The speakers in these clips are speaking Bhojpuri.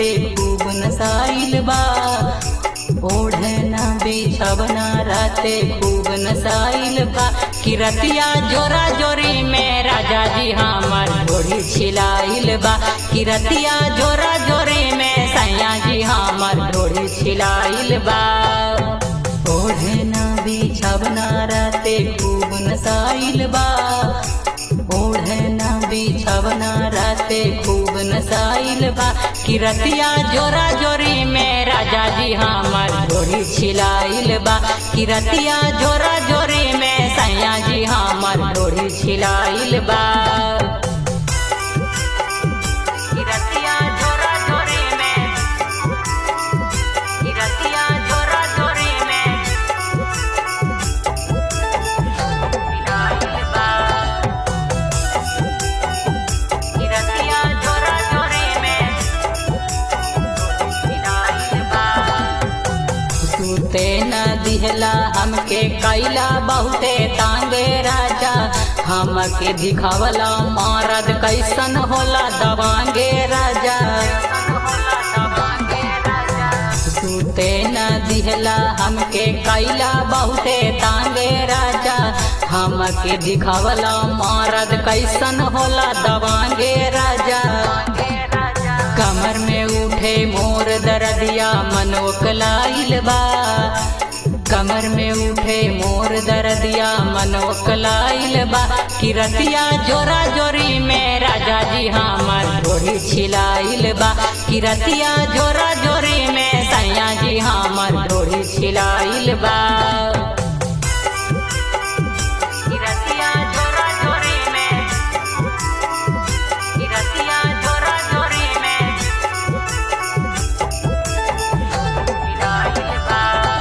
राते खूब नसाइल बा ओढ़ना बिछवना राते खूब नसाइल बा किरतिया जोरा जोरी में राजा जी हमर ढोरी छिलाइल बा किरतिया जोरा जोरी में सैया जी हमर ढोरी छिलाइल बा ओढ़ना बिछवना राते खूब नसाइल बा ओढ़ना बिछवना राते खूब नसाइल बा किरतिया जोरा जोरी में राजा जी हमर ढोरी छिलाइल बा किरतिया जोरा जोरी में सैया जी हमर ढोरी छिलाइल बा किरतिया जोरा जोरी में किरतिया जोरा जोरी में छिलाइल बा किरतिया जोरा जोरी में छिलाइल बा सुते न दिहला हमके कैला बहुते तांगे राजा हमके दिखावला मारद कैसन होला दवांगे राजा सुते न दिहला हमके कैला बहुते तांगे राजा हमके दिखावला मारद कैसन होला दवांगे राजा कमर में उठे मोर दरदिया मनोकलाइल बा कमर में उठे मोर दरदिया मनोकलाइल बा किरतिया जोरा जोरी में राजा जी हमर ढोरी छिलाइल बा किरतिया जोरा जोरी में सैया जी हमर ढोरी छिलाइल बा किरतिया जोरा जोरी में किरतिया जोरा जोरी में छिलाइल बा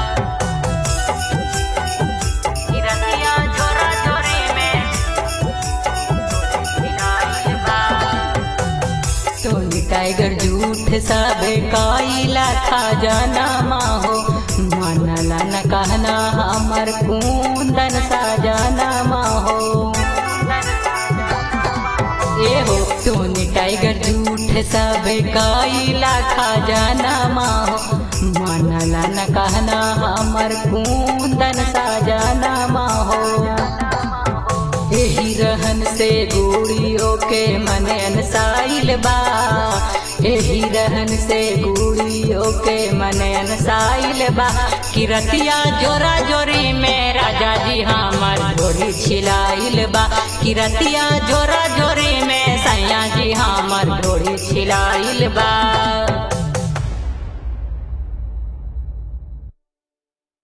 किरतिया जोरा जोरी में छिलाइल बा टोनी टाइगर झूठ सब काइला खा जाना माहो मानला न कहना हमर कुंदन साजाना माहो ए हो टोनी टाइगर झूठ सब काइला खा जाना माहो मानला न कहना हमर कुंदन साजाना माहो एही रहन से गुड़ियों के मन अनसाइल बा एही रहन से गुड़ियों के मन अनसाइल बा किरतिया जोरा जोरी में राजा जी हमर ढोरी छिलाइल बा किरतिया जोरा जोरी में सैया जी हमर ढोरी छिलाइल बा